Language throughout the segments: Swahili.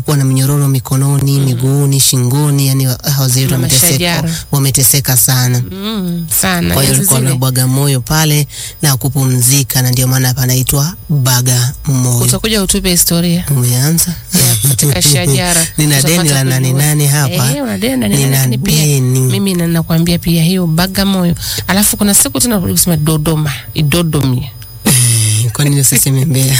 kuwa na minyororo mikononi, miguuni, shingoni, yani wazee wetu Na wameteseka, mashajara. wameteseka sana. Mm, sana. Kwa hiyo Enzi alikuwa zile. anabwaga moyo pale na kupumzika, na ndio maana panaitwa baga moyo. Utakuja utupe historia Umeanza ya katika shajara. nina Utapata deni la nane kujua. nane hapa, Eh, una deni la nane nane, nina lakini pia deni. mimi na- nakwambia pia hiyo Bagamoyo, alafu kuna siku tena ulisema Dodoma, Idodomia. Kwa nini usiseme Mbeya?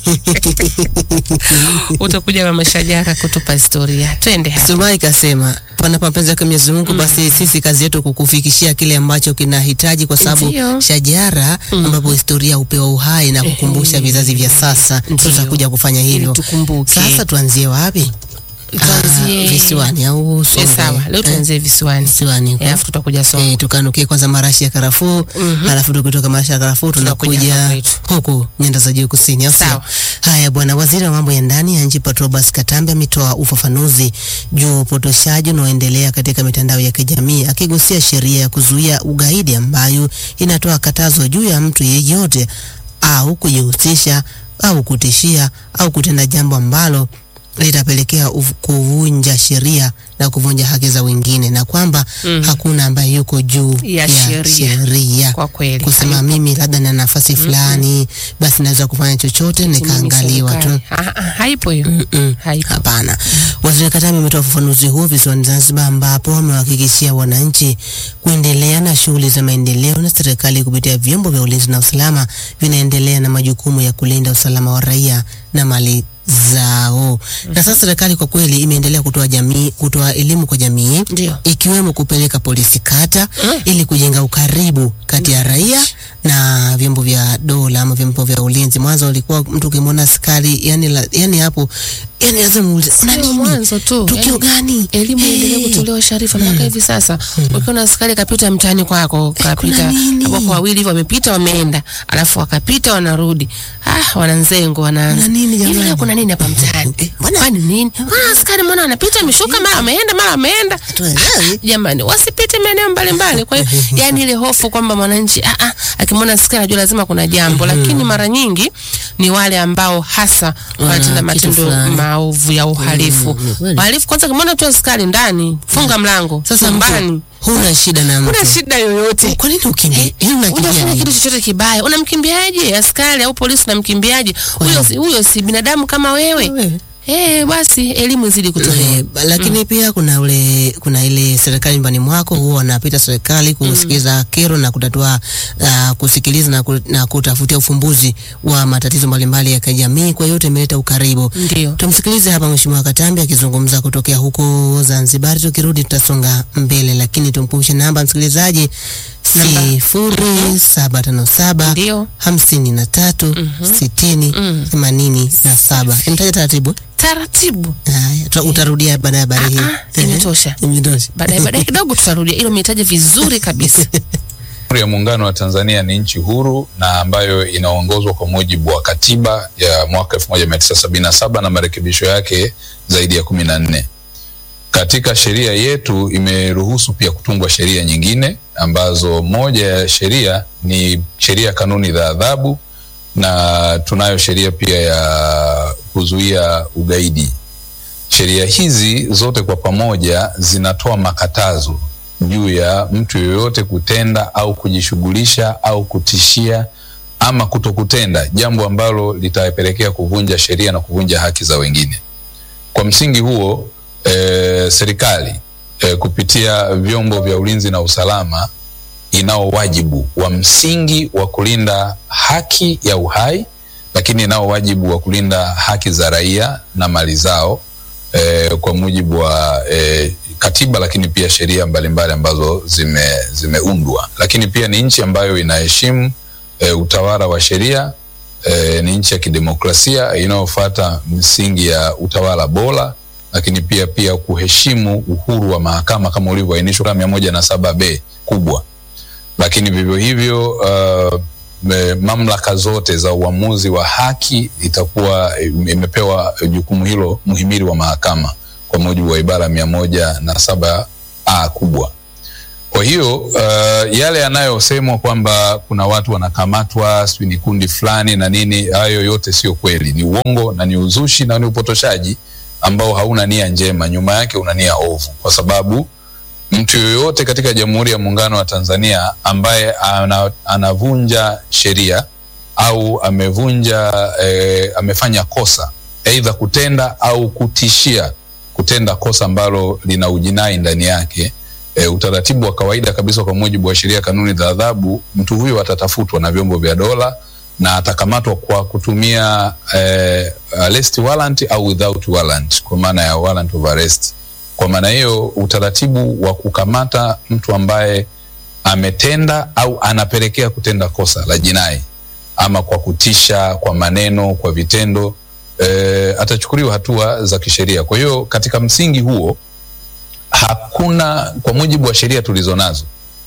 Utakuja mama Shajara kutupa historia. Twende hapa. Sumai kasema panapo mapenzi yake Mwenyezi Mungu, basi sisi kazi yetu kukufikishia kile ambacho kinahitaji, kwa sababu Ndio. shajara ambapo historia hupewa uhai na kukumbusha vizazi vya sasa, Ndio. tutakuja kufanya Ili hivyo. tukumbuke. Sasa tuanzie wapi? Tuanzie- Ah, visiwani au Eh, Songwe? sawa, leo Eh, tuanzie visiwani. visiwani huko. Eh, Alafu tutakuja Songwe. Eh, tukanukie kwanza marashi ya karafuu alafu tukitoka marashi ya karafuu Tunakuja tunakuja hapa kwetu. huku nyanda za juu kusini, au sio? Sawa. Haya bwana, waziri wa mambo ya ndani ya nchi Patrobas Katambe ametoa ufafanuzi juu ya upotoshaji unaoendelea katika mitandao ya kijamii akigusia sheria ya kuzuia ugaidi ambayo inatoa katazo juu ya mtu yeyote au kujihusisha au kutishia au kutenda jambo ambalo litapelekea uf- kuvunja sheria na kuvunja haki za wengine na kwamba Mhm. hakuna ambaye yuko juu Ya ya, sheria. sheria Kwa kweli. kusema mimi labda na nafasi fulani basi naweza kufanya chochote nikaangaliwa tu. Serikali. Ah, ah, Haipo hiyo. Mm-mm. Haipo. Hapana. Waziri Katambi ametoa ufafanuzi huo visiwani Zanzibar, ambapo amewahakikishia wananchi kuendelea na shughuli za maendeleo na serikali kupitia vyombo vya ulinzi na usalama vinaendelea na majukumu ya kulinda usalama wa raia na mali zao. Na sasa serikali kwa kweli imeendelea kutoa jamii kutoa elimu kwa jamii Ndio. ikiwemo kupeleka polisi kata ili kujenga ukaribu kati ya raia na vyombo vya dola ama vyombo vya ulinzi. Mwanzo ulikuwa mtu ukimwona askari yani, la, yani hapo yani lazima muulize una Sio nini? mwanzo tu. Tukio yani, gani? Elimu Eh. iendelee kutolewa Sharifa, mpaka hivi sasa ukiona askari kapita mtaani kwako, kapita nini? wapo wawili hivyo, wamepita wameenda, alafu wakapita wanarudi, ah, wananzengo wanaanza Kuna nini jamani? hivi, leo kuna nini hapa mtaani? Eh, mbona- Kwani nini? Mbona askari mbona anapita ameshuka, mara ameenda, mara ameenda? Hatuelewi. Jamani, wasipite maeneo mbalimbali. Kwa hiyo yani ile hofu kwamba mwananchi ah, ah, akimwona askari anajua lazima kuna jambo, lakini mara nyingi ni wale ambao hasa wanatenda kitu matendo fulani. maovu ya uhalifu. Mm, kweli. Wahalifu kwanza, kimwona tu askari ndani, funga mlango. Sasa chumbani, mtu huna shida na mtu. kuna shida yoyote Kwa nini ukimbie? Yaani unakimbia unafanya nini? kitu chochote kibaya, unamkimbiaje askari au polisi? Unamkimbiaje huyo? si- Huyo si binadamu kama wewe. Wewe. Eh, basi elimu izidi kutolewa. Eh, ba- lakini pia kuna ule kuna ile serikali nyumbani mwako huwa wanapita serikali kusikiliza kero na kutatua uh, kusikiliza na, ku, na kutafutia ufumbuzi wa matatizo mbalimbali ya kijamii. Kwa hiyo yote imeleta ukaribu. Ndio. Tumsikilize hapa Mheshimiwa Katambi akizungumza kutokea huko Zanzibar. Tukirudi tutasonga mbele, lakini tumkumbushe namba msikilizaji Namba. sifuri saba tano saba Ndio. hamsini na tatu sitini themanini na saba. Nitaja taratibu. Taratibu. Haya, tuta- utarudia baada ya habari hii. Ah, imetosha. Imetosha. Baadaye baadaye kidogo tutarudia. Hilo umetaja vizuri kabisa. Jamhuri ya Muungano wa Tanzania ni nchi huru na ambayo inaongozwa kwa mujibu wa katiba ya mwaka 1977 na marekebisho yake zaidi ya kumi na nne. Katika sheria yetu imeruhusu pia kutungwa sheria nyingine ambazo moja ya sheria ni sheria ya kanuni za adhabu na tunayo sheria pia ya kuzuia ugaidi. Sheria hizi zote kwa pamoja zinatoa makatazo juu ya mtu yoyote kutenda au kujishughulisha au kutishia ama kutokutenda jambo ambalo litapelekea kuvunja sheria na kuvunja haki za wengine. Kwa msingi huo e, serikali e, kupitia vyombo vya ulinzi na usalama inao wajibu wa msingi wa kulinda haki ya uhai, lakini inao wajibu wa kulinda haki za raia na mali zao e, kwa mujibu wa e, katiba, lakini pia sheria mbalimbali ambazo zime, zimeundwa. Lakini pia ni nchi ambayo inaheshimu e, utawala wa sheria e, ni nchi ya kidemokrasia inayofuata misingi ya utawala bora, lakini pia pia kuheshimu uhuru wa mahakama kama ulivyoainishwa kama mia moja na saba b kubwa lakini vivyo hivyo uh, me- mamlaka zote za uamuzi wa haki itakuwa imepewa jukumu hilo muhimili wa mahakama kwa mujibu wa ibara mia moja na saba a kubwa. Kwa hiyo uh, yale yanayosemwa kwamba kuna watu wanakamatwa, sijui ni kundi fulani na nini, hayo yote sio kweli, ni uongo na ni uzushi na ni upotoshaji ambao hauna nia njema, nyuma yake una nia ovu, kwa sababu mtu yoyote katika Jamhuri ya Muungano wa Tanzania ambaye ana, anavunja sheria au amevunja eh, amefanya kosa aidha kutenda au kutishia kutenda kosa ambalo lina ujinai ndani yake e, utaratibu wa kawaida kabisa kwa mujibu wa sheria kanuni za adhabu, mtu huyo atatafutwa na vyombo vya dola na atakamatwa kwa kutumia eh, arrest warrant au without warrant, kwa maana ya warrant of arrest. Kwa maana hiyo utaratibu wa kukamata mtu ambaye ametenda au anapelekea kutenda kosa la jinai ama kwa kutisha, kwa maneno, kwa vitendo e, atachukuliwa hatua za kisheria. Kwa hiyo katika msingi huo hakuna, kwa mujibu wa sheria tulizo nazo,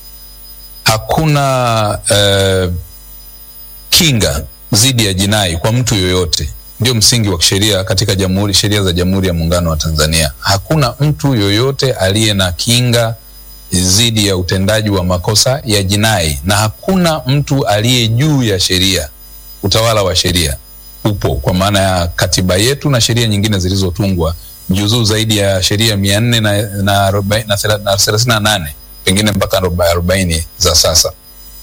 hakuna e, kinga dhidi ya jinai kwa mtu yoyote. Ndio msingi wa sheria katika jamhuri, sheria za Jamhuri ya Muungano wa Tanzania. Hakuna mtu yoyote aliye na kinga dhidi ya utendaji wa makosa ya jinai, na hakuna mtu aliye juu ya sheria. Utawala wa sheria upo kwa maana ya katiba yetu na sheria nyingine zilizotungwa juzuu zaidi ya sheria mia nne na, na, arobaini- na thela- na thelathini na nane pengine mpaka aroba- arobaini za sasa.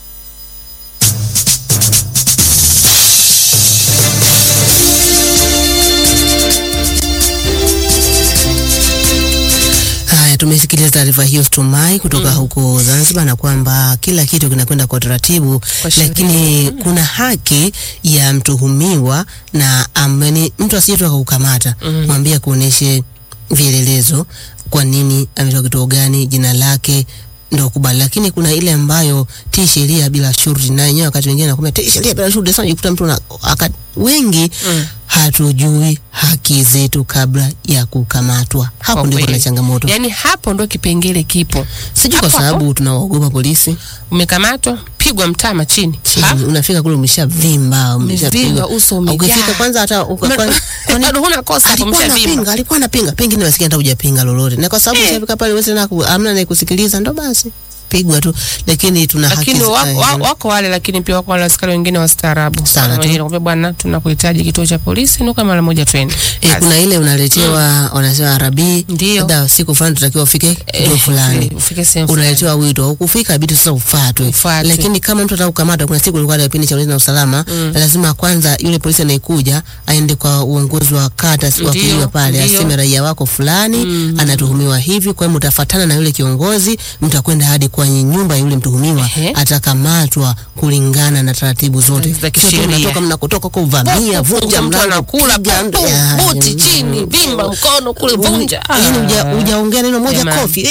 Haya, tumesikiliza taarifa hiyo Stumai kutoka huko Zanzibar, na kwamba kila kitu kinakwenda kwa taratibu, Kwa sheria. lakini kuna haki ya mtuhumiwa na ameni, mtu asije tu akakukamata mwambie kuoneshe vielelezo, kwa nini ametoka kituo gani, jina lake ndo kubali, lakini kuna ile ambayo ti sheria bila shurti, na yenyewe wakati wengine nakwambia ti sheria bila shurti. Sasa jikuta mtu na, aka, wengi Mm. hatujui haki zetu kabla ya kukamatwa. Hapo Kwa ndipo kuna kweli. changamoto. Yaani hapo ndo kipengele kipo. Sijui kwa Hapo sababu tunawaogopa polisi. Umekamatwa, pigwa mtama chini. Ha? Chini, unafika kule umeshavimba, umeshapigwa. Umevimba, uso umejaa. Ukifika kwanza hata uka- Ume- kwani- kwani- bado huna kosa hapo, alikuwa umeshavimba. anapinga, alikuwa anapinga, pengine nasikia hata hujapinga lolote, na kwa sababu Eh. ushafika pale wewe tena ku- hamna anayekusikiliza, ndo basi pigwa tu, lakini tuna haki lakini za- wako, eh, wa- wako wale lakini pia wako wale askari wengine wastaarabu Sana Wana tu. wengine kwambia bwana tunakuhitaji kituo cha polisi nuka mara moja twende Eh, Basi. kuna ile unaletewa wanasema arabi, Ndio. labda siku fulani tutakiwa ufike kituo Eh, fulani ufike sehemu fulani. unaletewa wito au kufika ibidi sasa ufuatwe. Ufuatwe. Lakini kama mtu atakukamata, kuna siku ilikuwa na kipindi cha ulinzi na usalama, lazima kwanza yule polisi anayekuja aende kwa uongozi wa kata si wa Ndio, kujiwa pale, ndio. aseme raia wako fulani anatuhumiwa hivi, kwa hiyo mtafuatana na yule kiongozi, mtakwenda hadi kwenye nyumba ya yule mtuhumiwa, Ehe. atakamatwa kulingana na taratibu zote. Za Sio tu kisheria. mnatoka mnakotoka kuvamia, vunja mtu mlango, anakula piga mtu- pum, Ya, buti ya, chini vimba mkono kule vunja Yaani huja- Ah. hujaongea neno moja Jamani. kofi.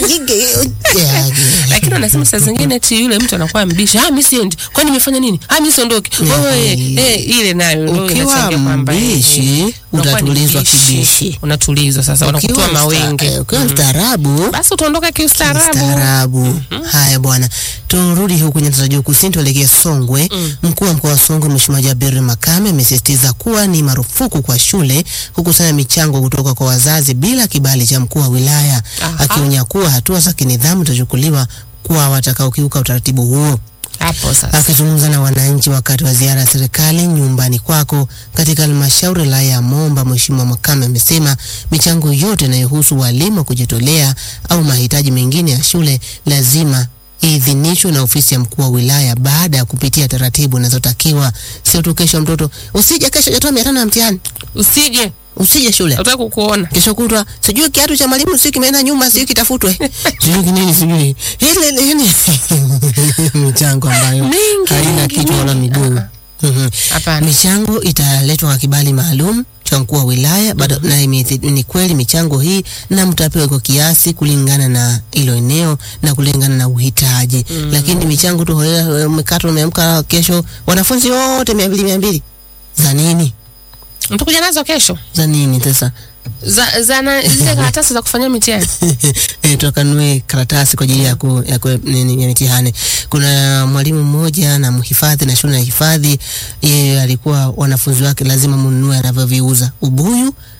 Ya, lakini wanasema saa zingine eti yule mtu anakuwa mbisha ah mimi siendi kwani nimefanya nini ah mimi siondoki oh, eh, eh, ile nayo ndio Ukiwa inachangia kwamba eh, mbishi, eh, unakuwa ni utatulizwa mbishi. kibishi. unatulizwa sasa wanakutoa Ukiwa msta- mawenge eh, Ukiwa mstaarabu basi utaondoka kiustaarabu Staarabu. Haya bwana, turudi huku nyanda za juu kusini, tuelekee Songwe. Mkuu wa mkoa wa Songwe Mheshimiwa Jabir Makame amesisitiza kuwa ni marufuku kwa shule kukusanya michango kutoka kwa wazazi bila kibali cha mkuu wa wilaya, Aha. akionya kuwa hatua za kinidhamu zitachukuliwa kwa watakaokiuka utaratibu huo. hapo sasa Akizungumza na wananchi wakati wa ziara ya serikali nyumbani kwako katika halmashauri ya wilaya ya Momba, Mheshimiwa Makame amesema michango yote inayohusu walimu wa kujitolea au mahitaji mengine ya shule lazima iidhinishwe na ofisi ya mkuu wa wilaya baada ya kupitia taratibu zinazotakiwa. Sio tu kesho mtoto usije, kesho jatoa mia tano ya mtihani, usije usije shule nataka kukuona kesho kutwa sijui kiatu cha mwalimu sijui kimeenda nyuma sijui kitafutwe sijui kinini sijui ile ile yani michango ambayo Mingi, haina mingi, kichwa wala mingi. miguu Mhm. hapana michango italetwa kwa kibali maalum cha mkuu wa wilaya bado na imethi- ni kweli michango hii na mtapewa kwa kiasi kulingana na hilo eneo na kulingana na uhitaji lakini michango tu holela umekata umeamka kesho wanafunzi wote mia mbili mia mbili za nini mtakuja nazo kesho za nini sasa za, za na, zile karatasi za kufanyia mitihani eh, tukanunue karatasi kwa ajili ya ku, ya, ku, nini, ya mitihani. Kuna mwalimu mmoja na mhifadhi na shule ya hifadhi, yeye alikuwa wanafunzi wake lazima mnunue anavyoviuza ubuyu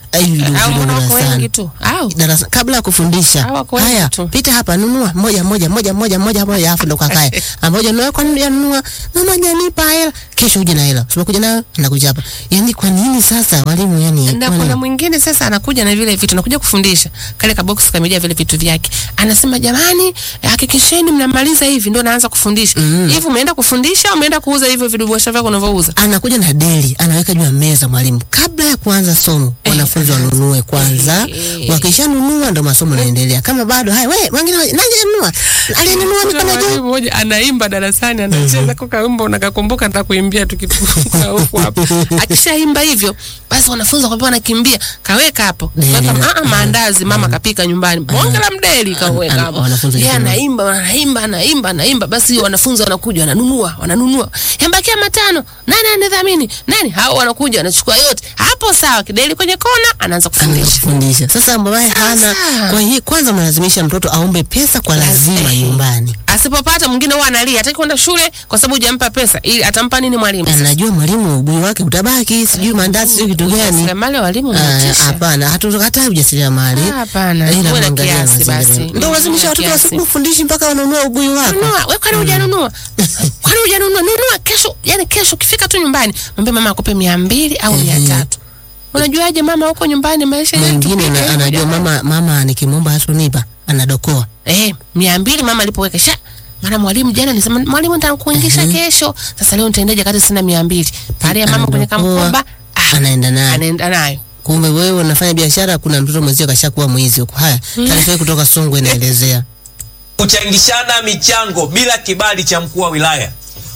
hivi vidogo au vidogo mbona wako darasani. wengi tu au darasa kabla ya kufundisha Hawa kwa wengi haya tu. pita hapa nunua moja moja moja moja moja moja alafu ndo kakae ambayo nunua kwa nini nunua mama janipa hela kesho uje na hela sio kuja nayo anakuja hapa yani kwa nini sasa walimu yani na kwa kuna nini? mwingine sasa anakuja na vile vitu anakuja kufundisha kale kaboksi kamejaa vile vitu vyake anasema jamani hakikisheni mnamaliza hivi ndio naanza kufundisha hivi umeenda kufundisha au umeenda kuuza hivyo vidubwasha vyako unavyouza anakuja na deli anaweka juu ya meza mwalimu kabla ya kuanza somo wanafunzi wanunue kwanza Eh. wakishanunua ndo masomo yanaendelea kama bado haya we wengine wa- nani anunua aliyenunua Kuna mikono juu mwalimu mmoja anaimba darasani anacheza kwa kaumbo unakakumbuka nitakuimbia tukituka huko hapo akishaimba hivyo basi wanafunzi wakapewa wanakimbia kaweka hapo Deli Weka- na- ah, ah, maandazi mama kapika nyumbani bonge la mdeli kaweka Ana- hapo wanafunzi yeye wakinunua. anaimba anaimba anaimba anaimba basi wanafunzi wanakuja wananunua wananunua yambakia matano nani anidhamini nani hao wanakuja wanachukua yote hapo sawa kideli kwenye kona anaanza anaanza kufundisha kufundisha sasa ambaye hana Sasa. kwa hiyo kwanza mlazimisha mtoto aombe pesa kwa lazima Eh. nyumbani asipopata mwingine huwa analia hataki kwenda shule kwa sababu hujampa pesa ili atampa nini mwalimu anajua mwalimu ubui wake utabaki sijui mandazi sijui kitu gani Ujasiriamali wa walimu Ah, unatisha. hapana hatukatai ujasiriamali Ah, hapana. Ila Uwe na mwangalia kiasi mazingira. basi. ndio Mm, ulazimisha uwe na watoto kiasi. wasikufundishi mpaka wanunua ubui wako nunua we kwani hujanunua kwani hujanunua nunua kesho yani kesho ukifika tu nyumbani mwambie mama akupe mia mbili au mia tatu unajuaje mama huko nyumbani maisha yetu mwingine pika na- hivi, anajua jamani. mama mama nikimwomba hasunipa anadokoa eh mia mbili mama alipoweka sha maana mwalimu jana alisema mwalimu nitakuingisha kesho sasa leo nitaendaje kati sina mia mbili pale ya mama kwenye Anadokoa, kamkoba ah, anaenda naye anaenda nayo kumbe wewe unafanya biashara kuna mtoto mwenzio kashakuwa mwizi huko haya taarifa hii kutoka Songwe inaelezea Kuchangishana michango bila kibali cha mkuu wa wilaya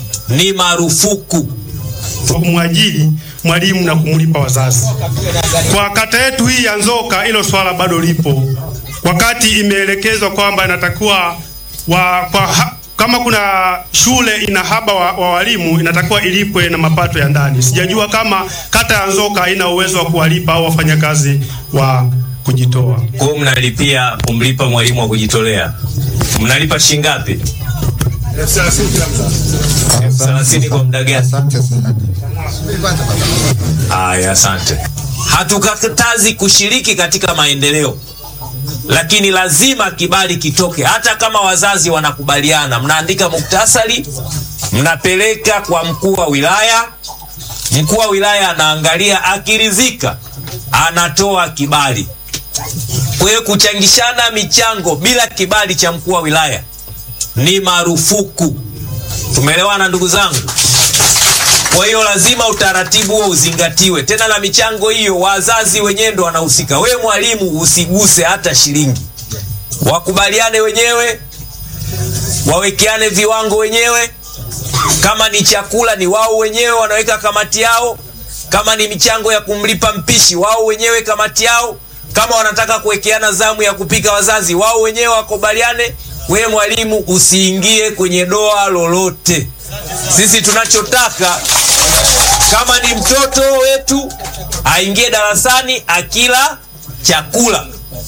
ni marufuku. kwa kumwajiri mwalimu na kumlipa wazazi. Kwa kata yetu hii ya Nzoka, hilo swala bado lipo, wakati imeelekezwa kwamba inatakiwa wa, kwa, ha, kama kuna shule ina haba wa, wa walimu inatakiwa ilipwe na mapato ya ndani. Sijajua kama kata ya Nzoka haina uwezo wa kuwalipa au wafanyakazi wa kujitoa. Kwa hiyo mnalipia kumlipa mwalimu wa kujitolea, mnalipa shilingi ngapi? Elfu thelathini kwa muda gani? Haya, asante. Hatukatazi kushiriki katika maendeleo, lakini lazima kibali kitoke. Hata kama wazazi wanakubaliana, mnaandika muktasari, mnapeleka kwa mkuu wa wilaya. Mkuu wa wilaya anaangalia, akiridhika anatoa kibali. Kwa hiyo kuchangishana michango bila kibali cha mkuu wa wilaya ni marufuku. Tumeelewana ndugu zangu? Kwa hiyo lazima utaratibu huo uzingatiwe. Tena na michango hiyo, wazazi wenyewe ndo wanahusika. Wewe mwalimu usiguse hata shilingi, wakubaliane wenyewe, wawekeane viwango wenyewe. Kama ni chakula, ni wao wenyewe wanaweka kamati yao. Kama ni michango ya kumlipa mpishi, wao wenyewe kamati yao. Kama wanataka kuwekeana zamu ya kupika wazazi, wao wenyewe wakubaliane. Wewe mwalimu usiingie kwenye doa lolote. Sisi tunachotaka kama ni mtoto wetu aingie darasani akila chakula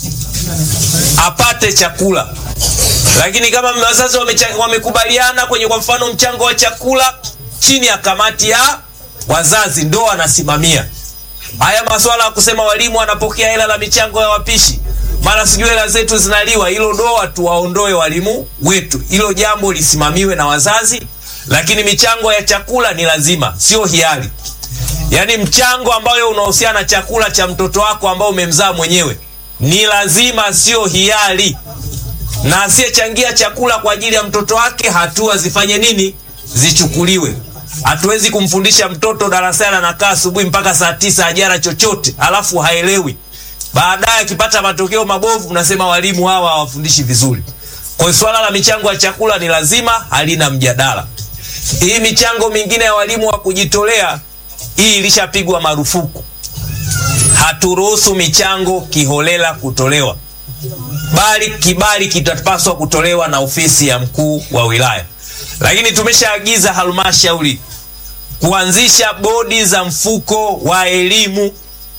apate chakula, lakini kama wazazi wamecha- wamekubaliana kwenye kwa mfano mchango wa chakula chini ya kamati ya wazazi ndo wanasimamia haya masuala ya kusema walimu wanapokea hela la michango ya wapishi mara sijui hela zetu zinaliwa, hilo doa tuwaondoe walimu wetu, hilo jambo lisimamiwe na wazazi, lakini michango ya chakula ni lazima, sio hiari. Yaani mchango ambayo unahusiana na chakula cha mtoto wako ambao umemzaa mwenyewe ni lazima, sio hiari. Na asiyechangia chakula kwa ajili ya mtoto wake, hatua zifanye nini? Zichukuliwe. Hatuwezi kumfundisha mtoto darasani anakaa asubuhi mpaka saa tisa hajara chochote, alafu haelewi. Baadaye akipata matokeo mabovu, mnasema walimu hawa hawafundishi vizuri. Kwa hiyo swala la michango ya chakula ni lazima, halina mjadala. Hii michango mingine ya walimu wa kujitolea hii ilishapigwa marufuku. Haturuhusu michango kiholela kutolewa, bali kibali kitapaswa kutolewa na ofisi ya mkuu wa wilaya. Lakini tumeshaagiza halmashauri kuanzisha bodi za mfuko wa elimu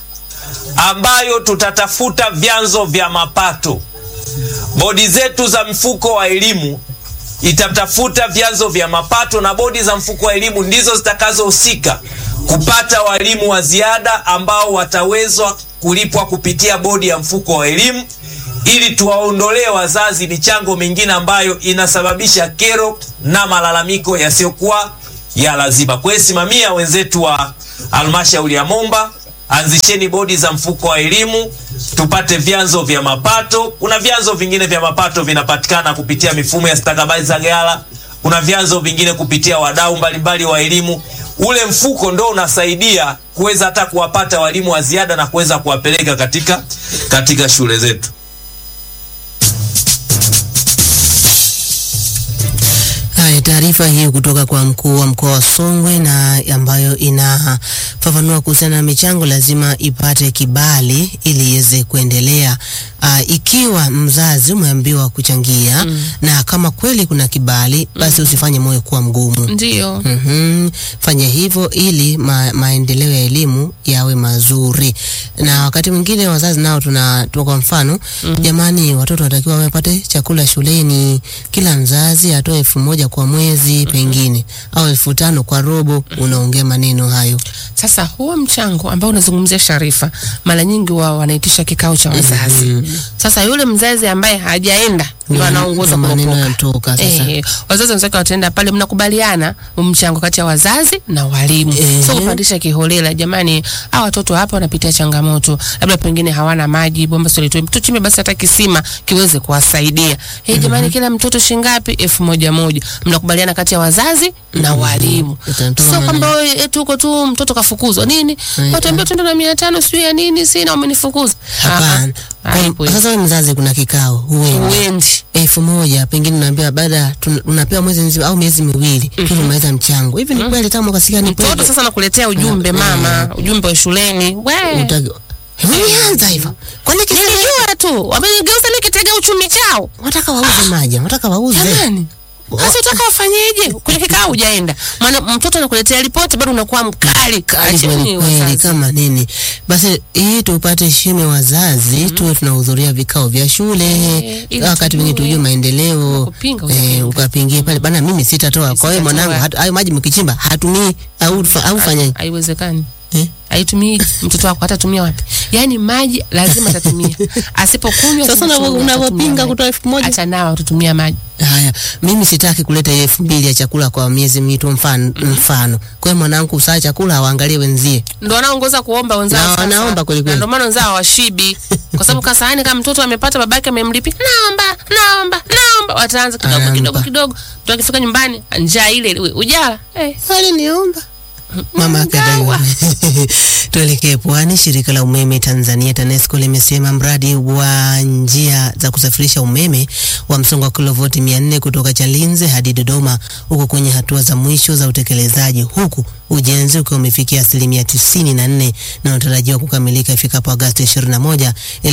ambayo tutatafuta vyanzo vya mapato. Bodi zetu za mfuko wa elimu itatafuta vyanzo vya mapato na bodi za mfuko wa elimu ndizo zitakazohusika kupata walimu wa ziada ambao watawezwa kulipwa kupitia bodi ya mfuko wa elimu ili tuwaondolee wazazi michango mingine ambayo inasababisha kero na malalamiko yasiyokuwa ya lazima. Kwa hiyo simamia wenzetu wa halmashauri ya Momba, anzisheni bodi za mfuko wa elimu tupate vyanzo vya mapato. Kuna vyanzo vingine vya mapato vinapatikana kupitia mifumo ya stakabadhi za ghala, kuna vyanzo vingine kupitia wadau mbalimbali wa elimu. Ule mfuko ndo unasaidia kuweza hata kuwapata walimu wa ziada na kuweza kuwapeleka katika, katika shule zetu. Haya, taarifa hii kutoka kwa mkuu wa mkoa wa Songwe na ambayo inafafanua kuhusiana na michango lazima ipate kibali ili iweze kuendelea. Uh, ikiwa mzazi umeambiwa kuchangia na kama kweli kuna kibali basi usifanye moyo kuwa mgumu. Ndio. Mhm. Fanya hivyo ili ma, maendeleo ya elimu yawe mazuri. Na wakati mwingine wazazi nao tuna tuna kwa mfano jamani, watoto wanatakiwa wapate chakula shuleni, kila mzazi atoe elfu moja kwa mwezi pengine au elfu tano kwa robo. Unaongea maneno hayo Sasa huo mchango ambao unazungumzia Sharifa, mara nyingi wao wanaitisha kikao cha wazazi. Sasa yule mzazi ambaye hajaenda ndio anaongoza Ndio maneno kuropoka. yanatoka sasa. Eh, wazazi wenzake wataenda pale, mnakubaliana mchango kati ya wazazi na walimu, Eh. sio kupandisha kiholela. Jamani, hawa watoto hapa wanapitia changamoto, labda pengine hawana maji, bomba sio litoi, tuchimbe basi hata kisima kiweze kuwasaidia. Eh, jamani, kila mtoto shingapi? elfu moja moja. Mnakubaliana kati ya wazazi na walimu, Utatoa sio maneno. kwamba wewe eti uko tu mtoto kafukuzwa nini, Eh, watuambia tuende na mia tano sijui ya nini, sina umenifukuza. hapana. Ah, haipo Kwa- hiyo. Sasa wewe mzazi, kuna kikao huendi Uendi. elfu moja pengine unaambiwa baada tun- unapewa mwezi mzima au miezi miwili mm tumaliza mchango. Hivi ni kweli tamu kasikia ni Mtoto kweli? sasa nakuletea ujumbe mama, ujumbe wa shuleni. We, Utaki- Umeanza hivyo. Kwani kisa nilijua tu wamenigeuza mimi kitega uchumi chao. wataka wauze maji, wataka wauze. Jamani, sasa utaka wafanyeje? Kwenye kikao hujaenda, maana mtoto anakuletea ripoti bado unakuwa mkali. Kali Acheni kweli kweli wazazi. kama nini. Basi hii tupate shime wazazi tuwe tunahudhuria vikao vya shule ili wakati mwingine tujue. tujue maendeleo Kupinga, eh, utapinga. ukapingie pale bana, mimi sitatoa. Kwa hiyo Sitatoa. mwanangu, hatu- hayo maji mkichimba hatumii au fa- au fanyaje? Haiwezekani. Eh? Haitumii mtoto wako hatatumia wapi? Yaani maji lazima atatumia. Asipokunywa Sasa asipochunga, unavyo- unavyopinga atatumia maji. kutoa elfu moja Acha nao tutumia maji. Haya, mimi sitaki kuleta hiyo elfu mbili ya chakula kwa miezi mitatu mfano. mfano. Kwa hiyo mwanangu usaa chakula awaangalie wenzie. ndo wanaongoza kuomba wenzao Na sasa. wanaomba kweli kweli. Na ndio maana wenzao hawashibi kwa sababu kasahani kama mtoto amepata babake amemlipi naomba naomba naomba wataanza kidogo Anaomba. kidogo kidogo mtu akifika nyumbani njaa ile ile, ujala eh. Aliniomba mama akadaiwa. Tuelekee pwani. Shirika la umeme Tanzania TANESCO limesema mradi wa njia za kusafirisha umeme wa msongo wa kilovoti 400 kutoka Chalinze hadi Dodoma uko kwenye hatua za mwisho za utekelezaji, huku ujenzi ukiwa umefikia asilimia tisini na nne na unatarajiwa kukamilika ifikapo Agosti 21,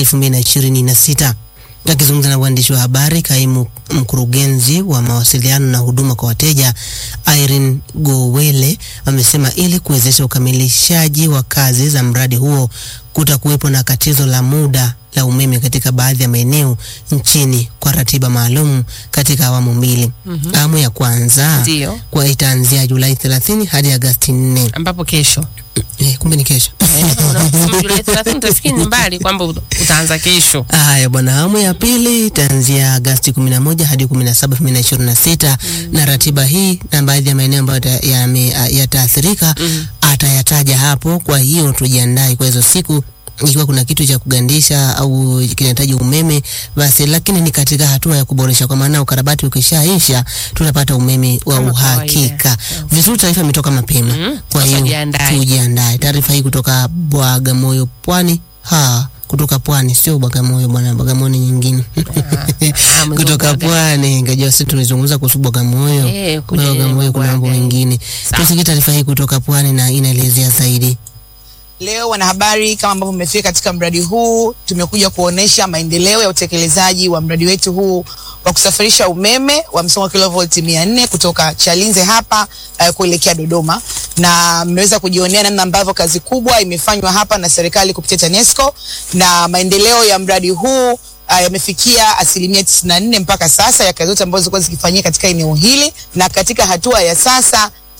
2026. Akizungumza na waandishi wa habari, kaimu mkurugenzi wa mawasiliano na huduma kwa wateja Irene Gowele amesema ili kuwezesha ukamilishaji wa kazi za mradi huo kutakuwepo na katizo la muda la umeme katika baadhi ya maeneo nchini kwa ratiba maalum katika awamu mbili. Awamu ya kwanza Ndio. kwa itaanzia Julai 30 hadi Agasti 4. ambapo kesho Eh, kumbe ni kesho. Eh, unasema Julai 30 utafikiri ni mbali kwamba ut- utaanza kesho Haya bwana, awamu ya pili itaanzia Agasti 11 hadi 17, 2026 na ratiba hii na baadhi ya maeneo ambayo yata- yame- yataathirika atayataja hapo. Kwa hiyo tujiandae kwa hizo siku ikiwa kuna kitu cha kugandisha au kinahitaji umeme basi, lakini ni katika hatua ya kuboresha, kwa maana ukarabati ukishaisha tunapata umeme wa Kama uhakika. Vizuri, taarifa imetoka mapema. Mhm. Kwa Sasa hiyo jiandae. tujiandae. Taarifa hii kutoka Bagamoyo, Pwani. Ha, kutoka Pwani, sio Bagamoyo bwana, Bagamoyo ni nyingine. ah, mwezi kutoka wa Baga. Pwani, ngajua sisi tulizungumza kuhusu Bagamoyo. Eh, Kwa kule Bagamoyo kuna mambo Bwaga. mengine. Sawa. Tusikie taarifa hii kutoka Pwani na inaelezea zaidi. Leo wanahabari, kama ambavyo mmefika katika mradi huu, tumekuja kuonesha maendeleo ya utekelezaji wa mradi wetu huu wa kusafirisha umeme wa msongo wa kilovolti 400 kutoka Chalinze hapa uh, kuelekea Dodoma, na mmeweza kujionea namna ambavyo kazi kubwa imefanywa hapa na serikali kupitia TANESCO na maendeleo ya mradi huu uh, yamefikia asilimia 94 mpaka sasa ya kazi zote ambazo zilikuwa zikifanyika katika eneo hili, na katika hatua ya sasa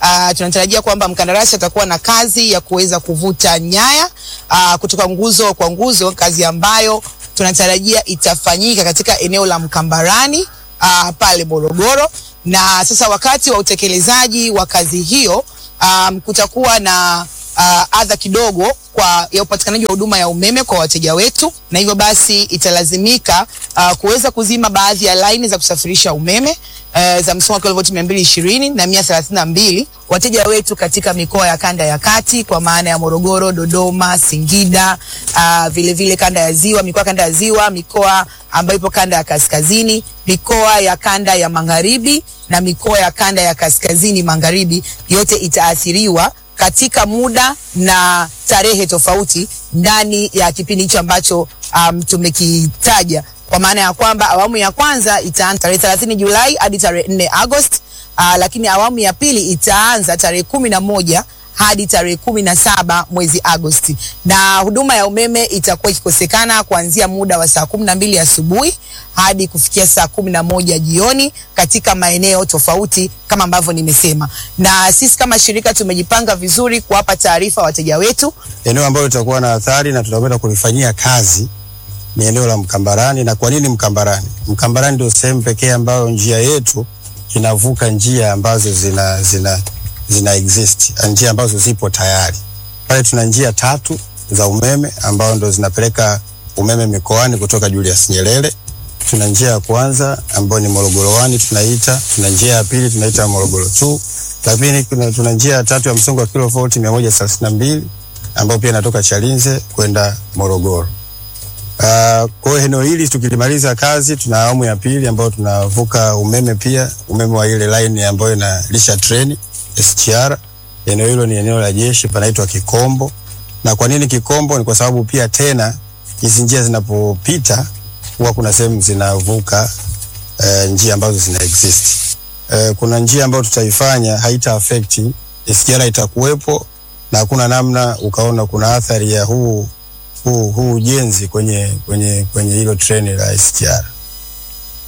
Uh, tunatarajia kwamba mkandarasi atakuwa na kazi ya kuweza kuvuta nyaya uh, kutoka nguzo kwa nguzo, kazi ambayo tunatarajia itafanyika katika eneo la Mkambarani uh, pale Morogoro. Na sasa wakati wa utekelezaji wa kazi hiyo um, kutakuwa na uh, adha kidogo kwa ya upatikanaji wa huduma ya umeme kwa wateja wetu, na hivyo basi italazimika uh, kuweza kuzima baadhi ya laini za kusafirisha umeme uh, za msongo wa kilovolti mia mbili ishirini na mia thelathini na mbili wateja wetu katika mikoa ya kanda ya kati kwa maana ya Morogoro, Dodoma, Singida, uh, vile vile kanda ya ziwa, mikoa ya kanda ya ziwa, mikoa ambayo ipo kanda ya kaskazini, mikoa ya kanda ya magharibi na mikoa ya kanda ya kaskazini magharibi, yote itaathiriwa katika muda na tarehe tofauti ndani ya kipindi hicho ambacho um, tumekitaja kwa maana ya kwamba awamu ya kwanza itaanza tarehe 30 Julai hadi tarehe 4 Agosti. Uh, lakini awamu ya pili itaanza tarehe kumi na moja hadi tarehe kumi na saba mwezi Agosti, na huduma ya umeme itakuwa ikikosekana kuanzia muda wa saa kumi na mbili asubuhi hadi kufikia saa kumi na moja jioni katika maeneo tofauti kama ambavyo nimesema, na sisi kama shirika tumejipanga vizuri kuwapa taarifa wateja wetu. Eneo ambalo litakuwa na athari na tutakwenda kulifanyia kazi ni eneo la Mkambarani. Na kwa nini Mkambarani? Mkambarani ndio sehemu pekee ambayo njia yetu inavuka njia ambazo zina, zina, zina exist, njia ambazo zipo tayari. Pale tuna njia tatu za umeme ambao ndo zinapeleka umeme mikoani kutoka Julius Nyerere. Tuna njia ya kwanza ambayo ni Morogoro 1 tunaita, tuna njia ya pili tunaita Morogoro 2, lakini kuna, tuna njia ya tatu ya msongo wa kilovolti 132 ambayo pia inatoka Chalinze kwenda Morogoro. Uh, kwa hiyo eneo hili tukilimaliza kazi, tuna awamu ya pili ambayo tunavuka umeme pia, umeme wa ile line ambayo inalisha treni SGR. Eneo hilo ni eneo la jeshi, panaitwa Kikombo. Na kwa nini Kikombo? Ni kwa sababu pia tena hizi njia zinapopita huwa kuna sehemu zinavuka uh, njia ambazo zina exist. Uh, kuna njia ambayo tutaifanya haita affect SGR, itakuwepo na hakuna namna ukaona kuna athari ya huu huu huu ujenzi kwenye kwenye kwenye hilo treni la SGR.